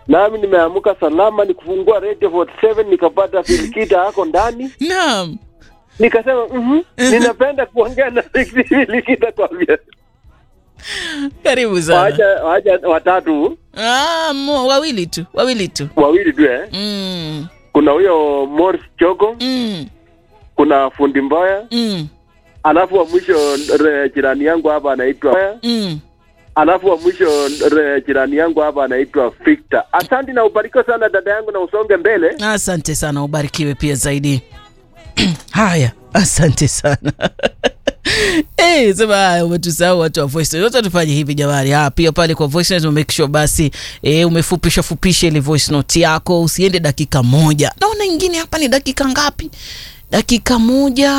nami nimeamka salama, nikufungua Radio 47 nikapata Filikita hako ndani, Naam. nikasema mhm, ninapenda kuongea na Filikita kwa vile Karibu sana. waja waja watatu Ah, mo, wawili tu, wawili tu. wawili tu eh. Mm. Kuna huyo Morris Chogo, Mm. kuna fundi Mboya, Mm. alafu wa mwisho re, jirani yangu hapa anaitwa Mm. alafu wa mwisho re, jirani yangu hapa anaitwa Victor. Asante na ubarikiwe sana dada yangu, na usonge mbele. Asante sana, ubarikiwe pia zaidi. Haya, asante sana. Eh, sema haya, umetusahau watu wa voice note. Wacha tufanye hivi jamani. Ah, pia pale kwa voice note make sure basi eh, umefupisha fupisha ile voice note yako, usiende dakika moja. Naona ingine hapa ni dakika ngapi? Dakika moja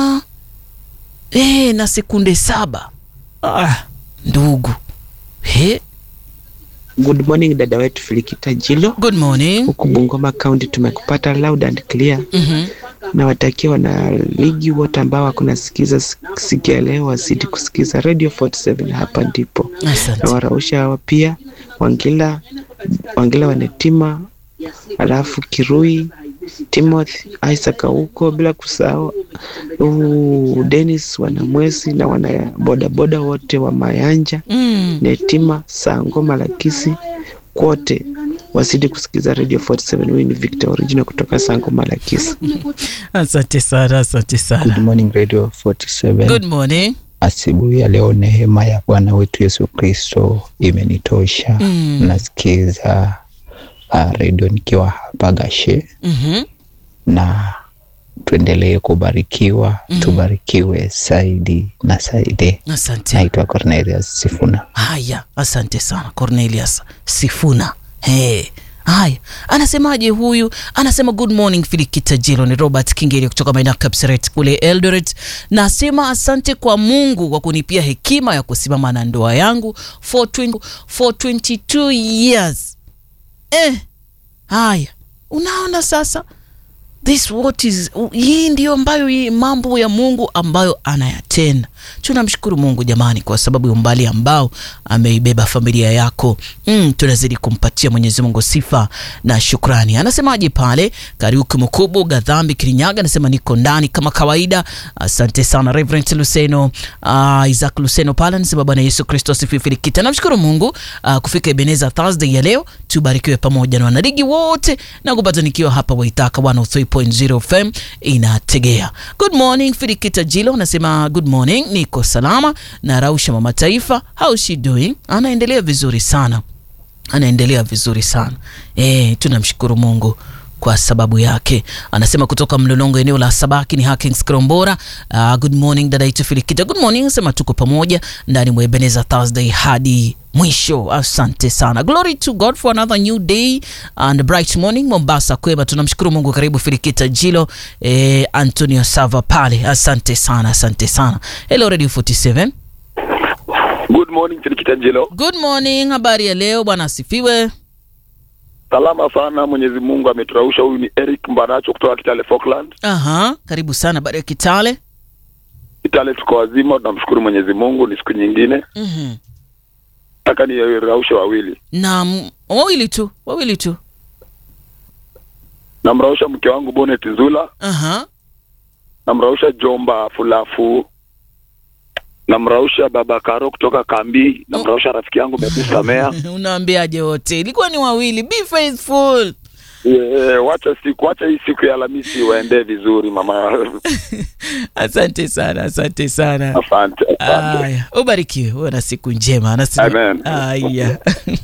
eh, na sekunde saba. Ah, ndugu. He, Good morning dada wetu Filikita Jilo, good morning. huku Bungoma County tumekupata loud and clear. Mhm. Nawatakia wana ligi wote ambao wakunasikiza siku ya leo wazidi kusikiza Radio 47 hapa ndipo. Asante. Na warausha hawa pia Wangila, Wangila Wanetima, alafu Kirui, Timothy, Isaac huko, bila kusahau uh, Dennis Wanamwezi na wana bodaboda wote wa Mayanja Mm. Netima, Sango, Malakisi, kwote wazidi kusikiza Radio 47. Huyu ni Victor Original kutoka Sango, Malakisi. Asante sana, asante Good sana. morning Radio 47. Good morning. Asubuhi ya leo neema ya Bwana wetu Yesu Kristo imenitosha. Mm. Nasikiza uh, redio nikiwa hapa Gashe, Mhm. na tuendelee kubarikiwa Mhm. tubarikiwe zaidi na zaidi. Asante. Naitwa Cornelius Sifuna. Haya, asante sana Cornelius Sifuna. Hey. Haya, anasemaje huyu? Anasema good morning Filikita Jilo, ni Robert Kingeli kutoka maeneo ya Kapseret kule Eldoret. Nasema asante kwa Mungu kwa kunipia hekima ya kusimama na ndoa yangu for, 20, for 22 years. Eh, haya, unaona sasa this what is hii ndio ambayo hii mambo ya Mungu ambayo anayatenda. Tunamshukuru Mungu jamani, kwa sababu ya umbali ambao ameibeba familia yako. Mm, tunazidi kumpatia Mwenyezi Mungu sifa na shukrani. Anasemaje pale Kariuki Mkubu Gadhambi Kirinyaga, anasema niko ndani kama kawaida. Asante sana Reverend Luceno, uh, Isaac Luceno pale anasema Bwana Yesu Kristo asifiwe. Filikita, namshukuru Mungu uh, kufika Ebeneza Thursday ya leo, tubarikiwe pamoja na wanaligi wote na kupata nikiwa hapa Waitaka 103.0 FM inategea. Good morning Filikita Jilo anasema good morning, niko salama na Rausha mama taifa, how she doing? Anaendelea vizuri sana anaendelea vizuri sana e, tunamshukuru Mungu kwa sababu yake. Anasema kutoka Mlolongo, eneo la Sabaki ni Hakings Krombora. Uh, good morning dada yetu Filikita, good morning. Anasema tuko pamoja ndani mwa Ebeneza Thursday hadi mwisho. Asante sana, glory to God for another new day and bright morning. Mombasa kwema, tunamshukuru Mungu. Karibu Filikita Jilo, eh, Antonio Sava pale, asante sana, asante sana. Hello Radio 47, Good morning Filikita Jilo. good morning. Habari ya leo bwana, asifiwe. Salama sana, Mwenyezi Mungu ameturausha. Huyu ni Eric Mbaracho kutoka Kitale Falkland. Aha, karibu sana. Habari ya Kitale. Kitale tuko wazima, tunamshukuru Mwenyezi Mungu. Ni siku nyingine, Mhm. nataka niraushe wawili. na m- wawili tu wawili tu Namrausha mke wangu Bonet Nzula, aha namrausha Jomba Fulafu, namrausha baba Karo kutoka Kambi, namrausha rafiki yangu Mebu Samea. unaambiaje wote ilikuwa ni wawili be faithful Yeah, wacha siku wacha hii siku ya Alhamisi waendee vizuri mama. asante sana asante sana Asante, asante. aya ubarikiwe uwe na siku njema Anasema- Amen. aya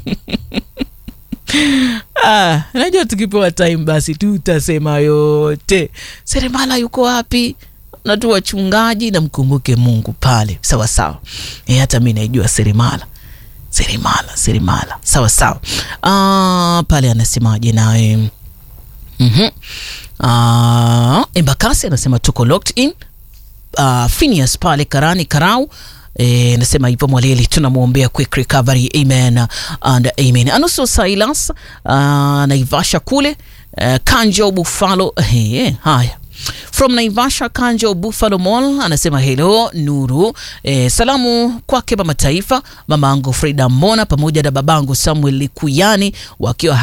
Ah, najua tukipewa time basi tutasema yote seremala yuko wapi na tu wachungaji na mkumbuke mungu pale sawa sawa e, hata mi naijua seremala seremala seremala sawa sawa ah, pale anasemaje nawe mm-hmm. ah, embakasi anasema tuko locked in uh, Phineas pale Karani Karau E, nasema hivyo Mwaleli, tunamwombea quick recovery amen and amen. Anusu Silas uh, Naivasha kule uh, Kanjo Buffalo eh, haya from Naivasha Kanjo Buffalo Mall anasema hello Nuru eh, salamu kwake mama taifa, mama angu Frida Mbona pamoja na babangu Samuel Likuyani wakiwa